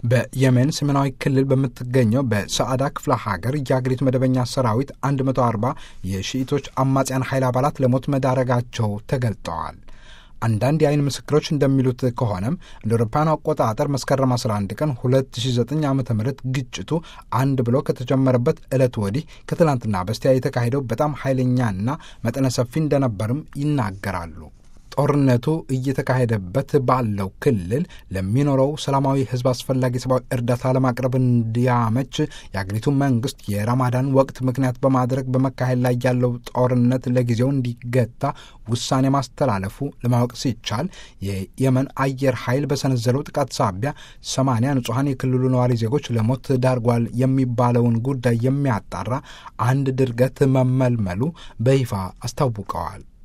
በየመን ሰሜናዊ ክልል በምትገኘው በሰዓዳ ክፍለ ሀገር የአገሪቱ መደበኛ ሰራዊት 140 የሺኢቶች አማጽያን ኃይል አባላት ለሞት መዳረጋቸው ተገልጠዋል። አንዳንድ የአይን ምስክሮች እንደሚሉት ከሆነም እንደ አውሮፓውያኑ አቆጣጠር መስከረም 11 ቀን 2009 ዓ ም ግጭቱ አንድ ብሎ ከተጀመረበት ዕለት ወዲህ ከትላንትና በስቲያ የተካሄደው በጣም ኃይለኛና መጠነ ሰፊ እንደነበርም ይናገራሉ። ጦርነቱ እየተካሄደበት ባለው ክልል ለሚኖረው ሰላማዊ ሕዝብ አስፈላጊ ሰብአዊ እርዳታ ለማቅረብ እንዲያመች የአገሪቱ መንግስት የራማዳን ወቅት ምክንያት በማድረግ በመካሄድ ላይ ያለው ጦርነት ለጊዜው እንዲገታ ውሳኔ ማስተላለፉ ለማወቅ ሲቻል የየመን አየር ኃይል በሰነዘረው ጥቃት ሳቢያ ሰማንያ ንጹሐን የክልሉ ነዋሪ ዜጎች ለሞት ዳርጓል የሚባለውን ጉዳይ የሚያጣራ አንድ ድርገት መመልመሉ በይፋ አስታውቀዋል።